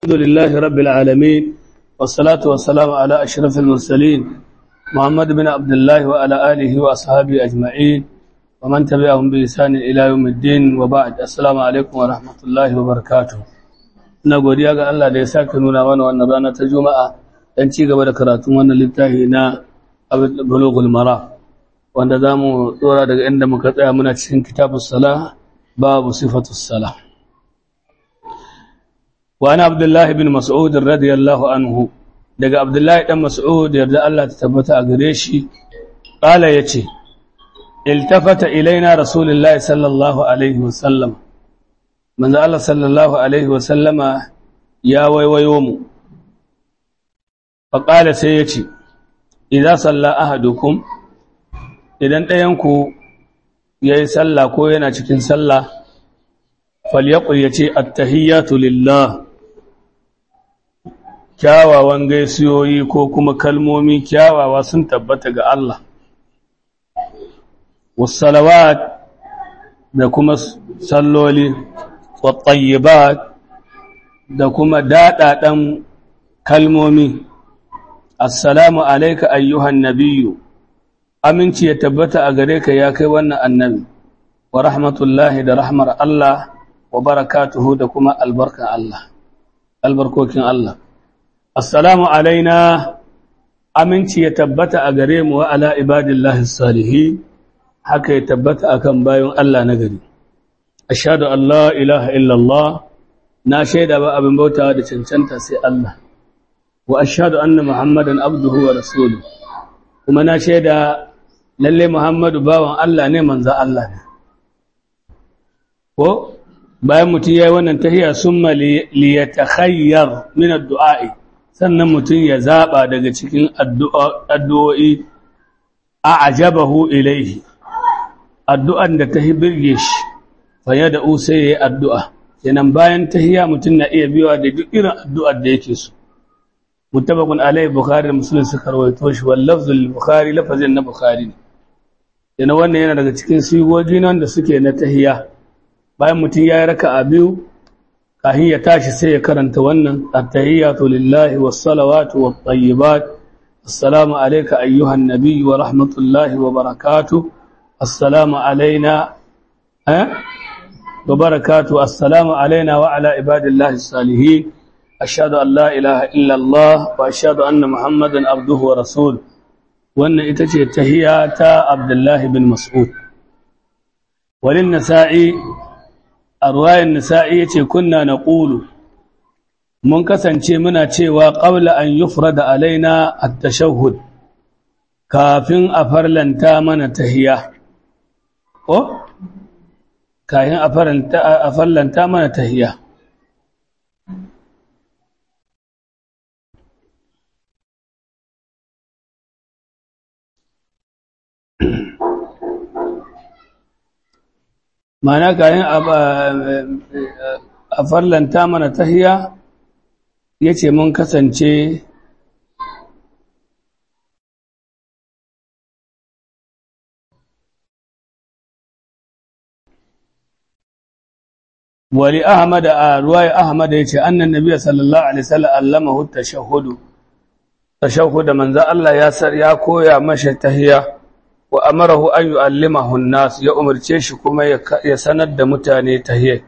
الحمد لله رب العالمين والصلاة والسلام على أشرف المرسلين محمد بن عبد الله وعلى آله وأصحابه أجمعين ومن تبعهم بإحسان إلى يوم الدين وبعد السلام عليكم ورحمة الله وبركاته ina godiya ga Allah da ya sake nuna mana wannan rana ta Juma'a dan ci gaba da karatun wannan littafi na Bulughul Mara wanda zamu tsora daga inda muka tsaya muna cikin kitabus salah babu sifatus salah وأنا عبد الله بن مسعود رضي الله عنه daga Abdullahi dan Mas'ud yarda Allah ta tabbata a gare shi qala yace iltafata ilaina rasulullah sallallahu alaihi wasallam manzo Allah sallallahu alaihi wasallama ya waiwayo mu fa qala sai yace idza salla ahadukum idan ɗayan ku yayi sallah ko yana cikin sallah falyaqul yace at-tahiyyatu lillah kyawawan gaisiyoyi ko kuma kalmomi kyawawa sun tabbata ga Allah wasalawat da kuma salloli wattayyibat da kuma daɗaɗan kalmomi assalamu alaika ayyuhan nabiyyu aminci ya tabbata a gare ka ya kai wannan annabi wa rahmatullahi da rahmar Allah wa barakatuhu da kuma albarkan Allah albarkokin Allah Assalamu alaina aminci ya tabbata a gare mu wa ala ibadillahi salihi haka ya tabbata akan bayan Allah na gari. Ashhadu an la ilaha illallah na shaida ba abin bautawa da cancanta sai Allah. Wa ashhadu anna Muhammadan abduhu wa rasuluhu. Kuma na shaida lalle Muhammadu bawan Allah ne manzo Allah ne. Ko bayan mutum yayi wannan tahiyya summa li yatakhayyar min ad-du'a'i sannan mutum ya zaɓa daga cikin addu'o'i a ajabahu ilaihi, addu'an da ta birge shi, fanye da usa ya yi addu'a, yanan bayan ta hiya mutum na iya biyawa da duk irin addu'ar da yake so. Mutabakun Alayhi Bukhari da Musulun suka rawaito shi, wallafzul Bukhari lafazin na Bukhari ne. Yana wannan yana daga cikin sigogi nan da suke na tahiya, bayan mutum ya yi raka a biyu, kahin ya tashi sai ya karanta wannan at-tahiyyatu lillahi was-salawatu wat-tayyibat assalamu alayka ayyuhan nabiy wa rahmatullahi wa barakatuh assalamu alayna eh wa barakatuh assalamu alayna wa ala ibadillahi salihin ashhadu an la ilaha illa Allah wa ashhadu anna muhammadan abduhu wa rasul wannan ita ce tahiyya ta Abdullahi bin Mas'ud walin nasa'i a ruwayan nisa'i ya ce kunna na ƙulu mun kasance muna cewa ƙaula an yi da alaina a tashahud kafin a farlanta mana tahiya ko? kafin a farlanta mana tahiya mana kayan a farlanta mana tahiya ya ce mun kasance wali ahmad a ruwaya ahmad ya ce annan nabiya sallallahu alaihi wasallam allamahu tashahudu tashahuda manzo Allah ya sar ya koya masa tahiya wa amarahu an yu'allimahu an-nas ya umarce shi kuma ya sanar da mutane tahiyya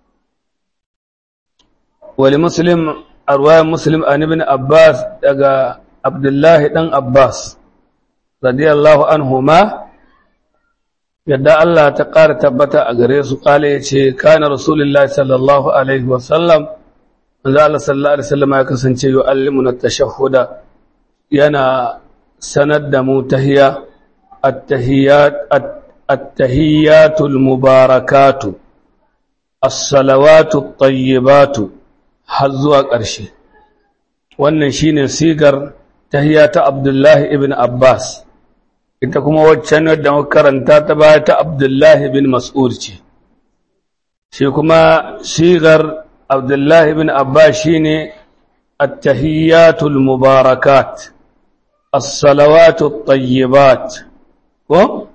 wali muslim arwaya muslim an ibn abbas daga abdullahi dan abbas radiyallahu anhuma yadda Allah ta ƙara tabbata a gare su kale yace kana rasulullahi sallallahu alaihi wa sallam manzo Allah sallallahu alaihi wasallam ya kasance yu'allimuna at-tashahhuda yana sanar da mu tahiyya التهيات التهيات المباركات الصلوات الطيبات har zuwa ƙarshe wannan shine sigar tahiyya ta Abdullahi ibn Abbas ita kuma waccan wadda muka karanta ta baya ta Abdullahi ibn Mas'ud ce shi kuma sigar Abdullahi ibn Abbas shine at-tahiyyatul mubarakat as-salawatut tayyibat ko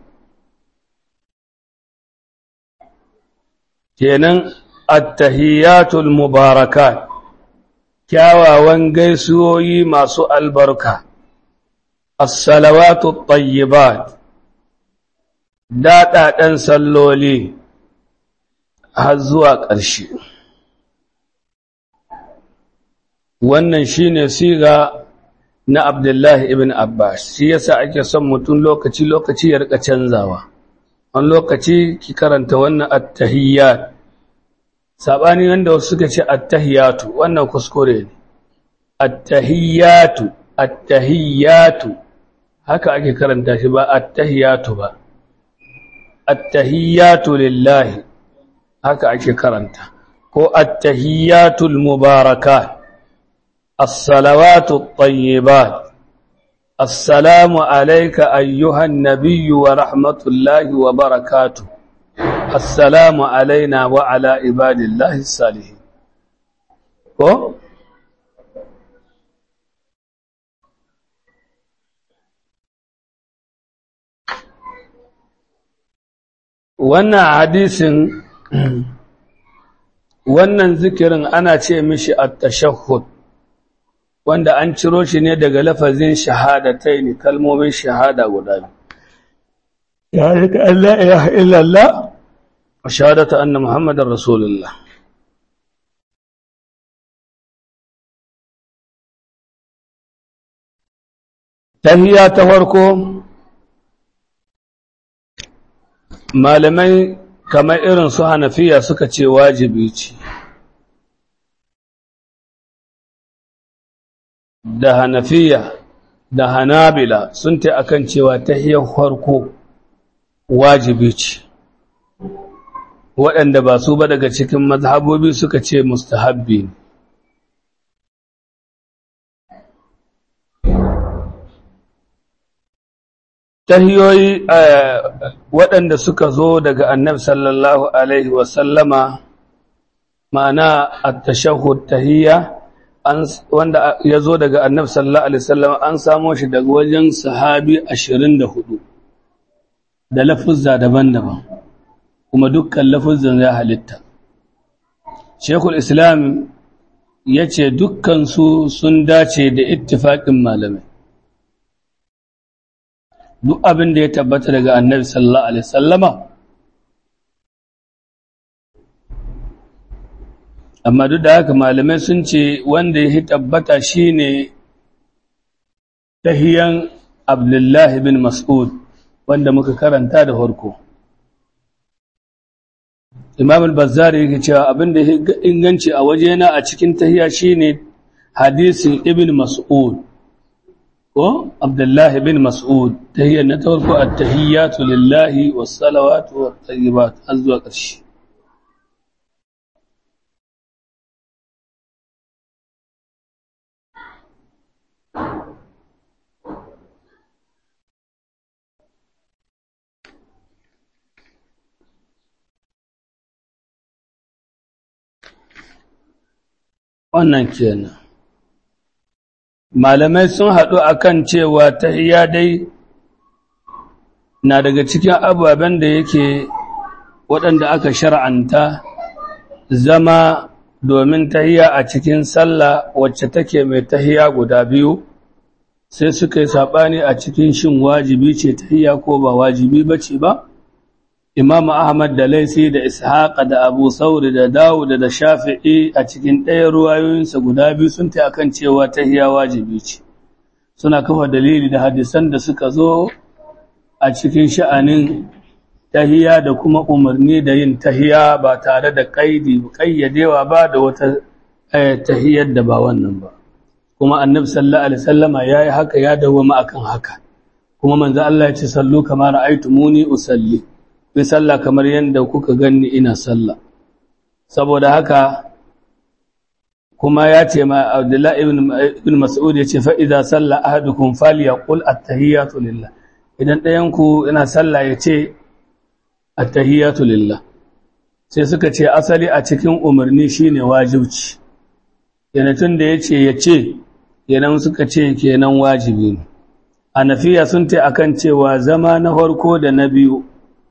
kenan at-tahiyatul mubarakat kyawawan gaisuwoyi masu albarka as-salawatu tayyibat daɗaɗen salloli har zuwa ƙarshe wannan shine siga na Abdullahi ibn Abbas shi yasa ake son mutum lokaci lokaci ya rika canzawa wani lokaci ki karanta wannan at-tahiyyat sabani wanda wasu suka ce at-tahiyyatu wannan kuskure ne at-tahiyyatu at-tahiyyatu haka ake karanta shi ba at-tahiyyatu ba at-tahiyyatu lillahi haka ake karanta ko at-tahiyyatul mubarakat الصلوات الطيبات السلام عليك أيها النبي ورحمة الله وبركاته السلام علينا وعلى عباد الله الصالحين ko wannan hadisin wannan zikirin ana ce mishi at-tashahhud wanda an ciro shi ne daga lafazin shahadatai ne kalmomin shahada guda biyu ya rika Allah ilaha illallah wa shahadata anna muhammadar rasulullah tahiyya ta farko malamai kamar irin su hanafiya suka ce wajibi ce da hanafiya da hanabila sun ta akan cewa tahiyar farko wajibi ce waɗanda ba su ba daga cikin mazhabobi suka ce mustahabbi ne tahiyoyi waɗanda suka zo daga annab sallallahu alaihi wasallama ma'ana at-tashahhud tahiyya wanda ya zo daga annab sallallahu alaihi wasallam an samo shi daga wajen sahabi 24 da lafuzza daban-daban kuma dukkan lafuzzan ya halitta shekul islam ya ce dukkansu sun dace da ittifaƙin malamai duk abin da ya tabbata daga annabi sallallahu alaihi wasallama amma duk da haka malamai sun ce wanda ya tabbata shine tahiyan abdullahi bin mas'ud wanda muka karanta da farko imam al-bazzari yake cewa abin da ya inganci a wajena a cikin tahiya shine hadisin ibn mas'ud ko abdullahi bin mas'ud tahiyar na farko at-tahiyyatu lillahi was-salawatu wat-tayyibat azwa ƙarshe wannan kenan malamai sun haɗu akan cewa tahiyya dai na daga cikin ababen da yake waɗanda aka shar'anta zama domin tahiyya a cikin sallah wacce take mai tahiyya guda biyu sai suka yi saɓani a cikin shin wajibi ce tahiyya ko ba wajibi ba ce ba Imam Ahmad da Laisi da Ishaq da Abu Sauri da Dawud da Shafi'i a cikin ɗaya ruwayoyinsa guda biyu sun ta akan cewa tahiya wajibi ce. Suna kafa dalili da hadisan da suka zo a cikin sha'anin tahiya da kuma umarni da yin tahiya ba tare da kaidi kayyadewa ba da wata tahiyar da ba wannan ba. Kuma Annabi sallallahu alaihi wasallama yayi haka ya dawwama akan haka. Kuma manzo Allah ya ce sallu kama ra'aytumuni usalli. bi sallah kamar yadda kuka ganni ina sallah saboda haka kuma ya ce ma Abdullah ibn Mas'ud ya ce fa idza salla ahadukum falyaqul at-tahiyatu lillah idan ɗayan ku ina sallah ya ce at-tahiyatu lillah sai suka ce asali a cikin umarni shine wajibci yana tun da yace ya ce kenan suka ce kenan wajibi ne Hanafiya sun ta akan cewa zama na farko da na biyu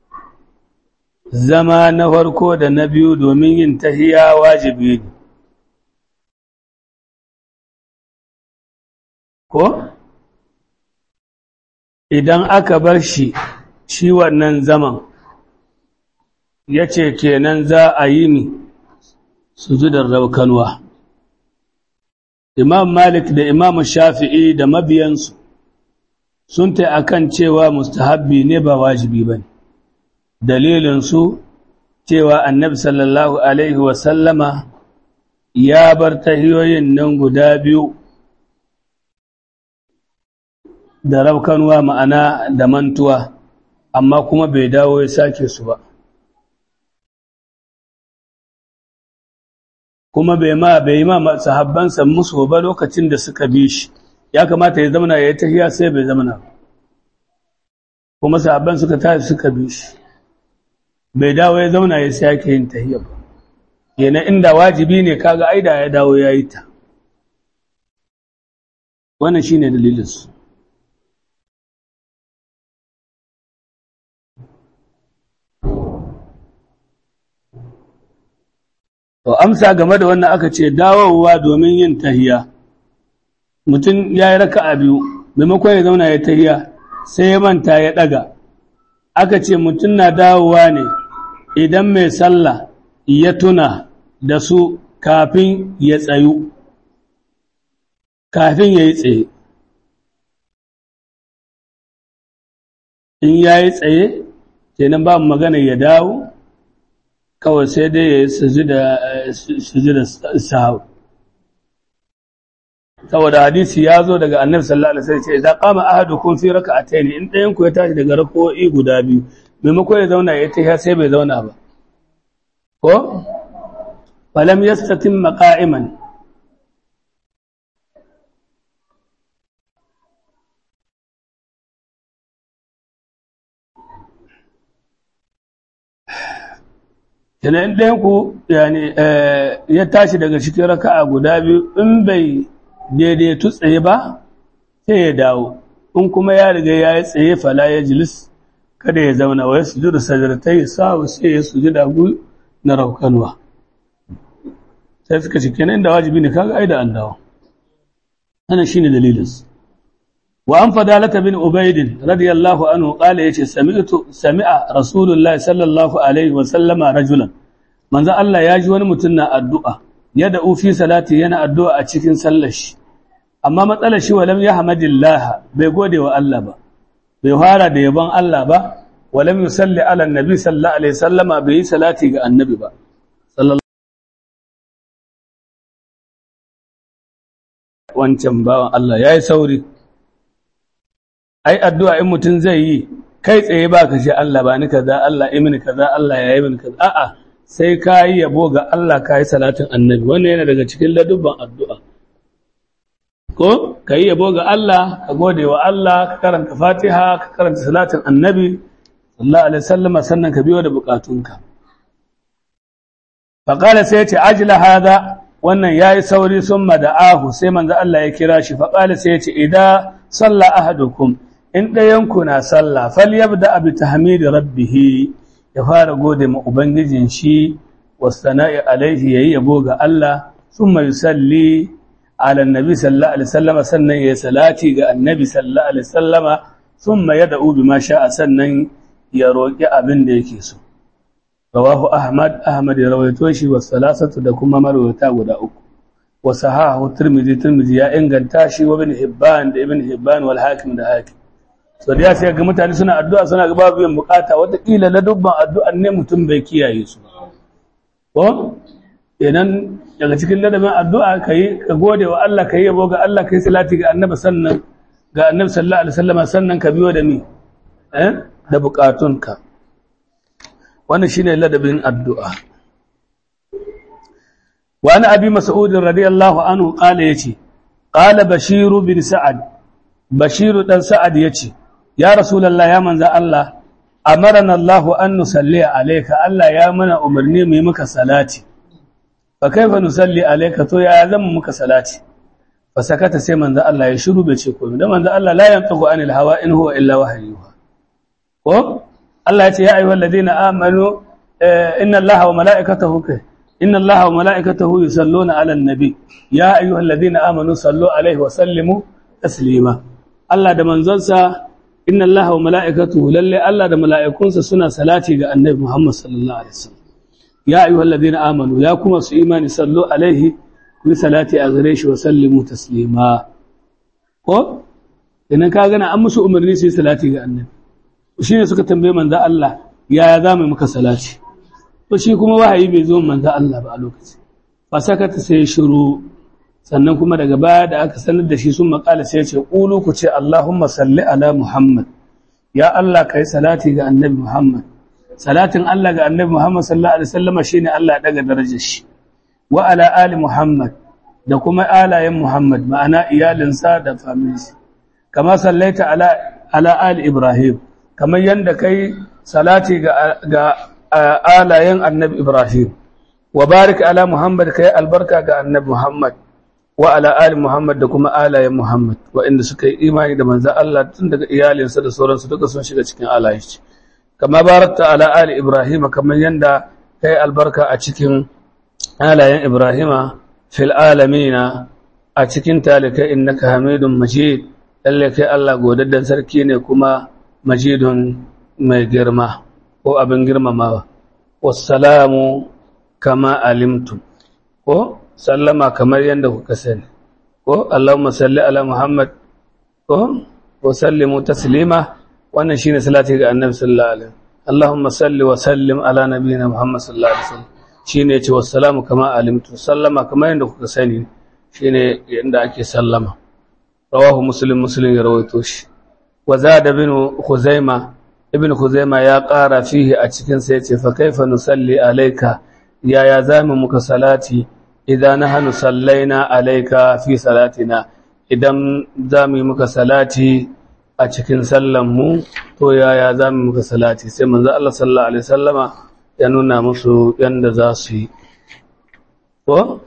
zama na farko da na biyu domin yin tahiya wajibi ne ko idan aka bar shi shi wannan zaman ya ce kenan za a yi ni sujudar raukanwa imam malik da imam shafi'i da mabiyansu sun ta akan cewa mustahabbi ne ba wajibi ba ne dalilinsu cewa annabi sallallahu alaihi wasallama ya bar tahiyoyin nan guda biyu da raukanwa ma'ana da mantuwa amma kuma bai dawo ya sake su ba kuma bai ma bai ma sahabbansa musu ba lokacin da suka bi shi ya kamata ya zamana ya yi tahiya sai bai zamana kuma sahabban suka tashi suka bi shi bai dawo ya zauna ya sake yin tahiya ba kenan inda wajibi ne kaga aida ya dawo ya yi ta wannan shine dalilinsu To amsa game da wannan aka ce dawowa domin yin tahiya. Mutum ya yi raka a biyu, maimakon ya zauna ya tahiya sai ya manta ya ɗaga. Aka ce mutum na dawowa ne idan mai sallah ya tuna da su kafin ya tsayu, kafin ya yi tsaye. In ya yi tsaye, kenan ba magana ya dawo, kawai sai dai ya yi sujida sahawu saboda hadisi ya zo daga annabi sallallahu alaihi wasallam ce idan qama ahadukum fi rak'atayn in ɗayan ku ya tashi daga rak'o'i guda biyu maimakon ya zauna ya tashi sai bai zauna ba ko falam yastatim qa'iman kenan ɗayan ku ya tashi daga cikin raka'a guda biyu in bai daidaitu tsaye ba sai ya dawo in kuma ya riga ya yi tsaye fala ya jilis kada ya zauna wa ya sujudu sajaratai sawu sai ya sujuda gu na raukanwa sai suka ci kenan da wajibi ne kaga ai da an dawo ana shine dalilin wa an fadalata bin ubaidin radiyallahu anhu qala yace sami'tu sami'a rasulullahi sallallahu alaihi wa sallama rajulan manzo Allah ya ji wani mutum na addu'a ya da'u fi salati yana addu'a a cikin sallar shi amma matsalar shi walam yahmadillah bai gode wa Allah ba bai fara da yabon Allah ba walam yusalli ala annabi sallallahu alaihi sallama bai yi salati ga annabi ba sallallahu wancan bawan Allah yayi sauri ai addu'a in mutum zai yi kai tsaye ba ka ce Allah ba ni kaza Allah imini kaza Allah ya yi mini kaza a'a sai ka yi yabo ga Allah ka yi salatin annabi wannan yana daga cikin ladubban addu'a ko ka yi yabo ga Allah ka gode wa Allah ka karanta fatiha ka karanta salatin annabi sallallahu alaihi wasallam sannan ka biyo da bukatunka faƙala sai ya ce ajila hada wannan ya yi sauri sun mada'ahu sai manzo Allah ya kira shi faƙala sai ya ce idan salla ahadukum in ɗayanku na sallah falyabda bi tahmidi rabbih ya fara gode ma ubangijin shi wasana'i alaihi yayi yabo ga Allah thumma yusalli ala annabi sallallahu alaihi wasallam sannan ya salati ga annabi sallallahu alaihi wasallam thumma yad'u bima sha'a sannan ya roki abin da yake so rawahu ahmad ahmad ya rawaito shi wa salasatu da kuma marwata guda uku wa sahahu tirmidhi tirmidhi ya inganta shi wa ibn hibban da ibn hibban wal hakim da hakim so da ya sai ga mutane suna addu'a suna ga babu yin bukata wata kila na dubban addu'an ne mutum bai kiyaye su ko idan daga cikin ladabin addu'a kai ka gode wa Allah kai yabo ga Allah kai salati ga annabi sannan ga annabi sallallahu alaihi wasallam sannan ka biyo da ni eh da bukatunka wannan shine ladabin addu'a wa ana abi mas'ud radiyallahu anhu qala yace qala bashiru bin sa'ad bashiru dan sa'ad yace ya rasulullah ya manzo Allah amarana Allah an nusalli alayka Allah ya mana umarni mu yi maka salati fa kaifa nusalli alayka to ya zama muka salati fa sakata sai manzo Allah ya shiru bai ce komai dan manzo Allah la yantagu anil hawa in huwa illa wahyuha ko Allah ya ce ya ayyuhal ladina amanu inna Allaha wa mala'ikatahu inna Allaha wa mala'ikatahu yusalluna 'alan nabi ya ayyuhal ladina amanu sallu 'alaihi wa sallimu taslima Allah da manzonsa inna Allah wa mala'ikatuhu lalle Allah da mala'ikunsa suna salati ga annabi Muhammad sallallahu alaihi wasallam ya ayyuhal ladina amanu ya kuma su imani sallu alaihi ku salati a gare shi wa sallimu taslima ko idan ka gana an musu umarni su yi salati ga annabi shine suka tambaye manzo Allah yaya za mu muka salati to shi kuma wahayi bai zo manzo Allah ba a lokaci fa sakata sai shiru sannan kuma daga baya da aka sanar da shi sun makala sai ce ƙulu ku ce Allahumma salli ala Muhammad ya Allah kai salati ga annabi Muhammad salatin Allah ga annabi Muhammad sallallahu alaihi wasallam shine Allah ya daga darajar shi wa ala ali Muhammad da kuma alayen Muhammad ma'ana iyalinsa da families kama sallaita ala ala ali Ibrahim kamar yanda kai salati ga ga alayen annabi Ibrahim wa barik ala Muhammad kai albarka ga annabi Muhammad wa ala ali Muhammad da kuma alayen Muhammad waɗanda suka yi imani da manzan Allah tun daga iyalinsa da sauransu duka sun shiga cikin alayen shi kama barakta ala ali Ibrahim kamar yanda kai albarka a cikin alayen Ibrahima fil alamina a cikin talikai innaka hamidun majid lalle kai Allah godaddan sarki ne kuma majidun mai girma ko abin girmamawa wassalamu kama alimtum ko sallama kamar yadda kuka sani ko Allahumma salli ala Muhammad ko wa sallimu taslima wannan shine salati ga Annabi sallallahu alaihi Allahumma salli wa sallim ala nabiyyina Muhammad sallallahu alaihi wasallam shine yace wassalamu kama alimtu sallama kamar yadda kuka sani shine yanda ake sallama rawahu muslim muslim ya rawaito shi wa zada bin khuzaima ibn khuzaima ya ƙara fihi a cikin sa yace fa kaifa nusalli alayka yaya zamu muka salati idan nahnu sallaina alayka fi salatina idan zamu yi muka salati a cikin sallan mu to yaya zamu muka salati sai manzo Allah sallallahu alaihi wasallama ya nuna musu yanda za su yi ko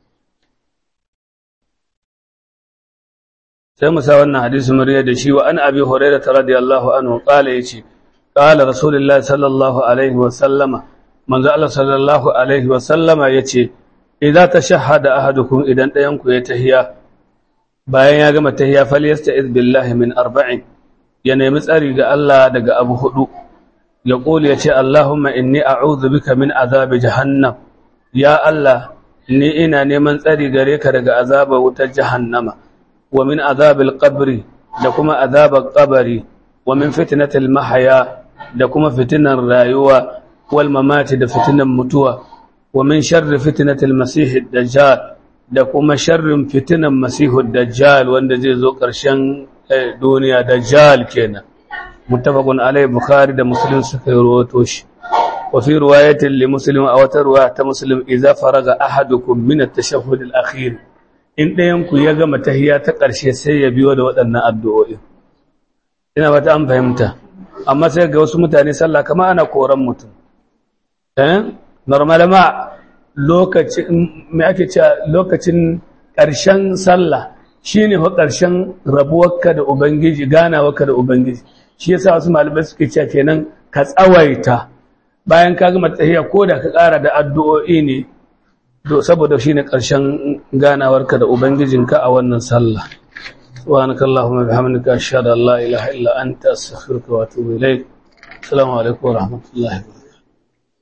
sai mu sa wannan hadisi murya da shi wa an abi hurairah radiyallahu anhu qala yace qala rasulullahi sallallahu alaihi wa sallama manzo Allah sallallahu alaihi wa sallama yace idza tashahhada ahadukum idan dayan ku ya tahiya bayan ya gama tahiya falyasta'iz billahi min arba'in ya nemi tsari ga Allah daga abu hudu ya kula yace Allahumma inni a'udhu bika min azabi jahannam ya Allah ni ina neman tsari gare ka daga azabar wutar jahannama wa min azabil qabri da kuma azabar qabari wa min fitnatil mahya da kuma fitinan rayuwa wal mamati da fitinan mutuwa wa min sharri fitnatil masih dajjal da kuma sharrin fitinan masih dajjal wanda zai zo ƙarshen duniya dajjal kenan muttafaqun alai bukhari da muslim suka rawaito shi wa fi riwayatin li muslim aw tarwa ta muslim idza faraga ahadukum min at-tashahhud al-akhir in ɗayanku ya gama tahiya ta ƙarshe sai ya biyo da waɗannan addu'o'i. Ina ba ta an fahimta, amma sai ga wasu mutane sallah kama ana koran mutum. Eh? Normal ma lokacin, mai ake cewa lokacin ƙarshen sallah shi ne wa ƙarshen rabuwarka da Ubangiji, ganawarka da Ubangiji. Shi yasa wasu malamai suke cewa kenan ka tsawaita bayan ka gama tahiya ko da ka ƙara da addu'o'i ne saboda shi ne ƙarshen ganawarka da Ubangijinka a wannan sallah. Subhanaka Allahumma bihamdika ashhadu an la ilaha illa anta astaghfiruka wa atubu ilayk. Assalamu alaikum wa rahmatullahi wa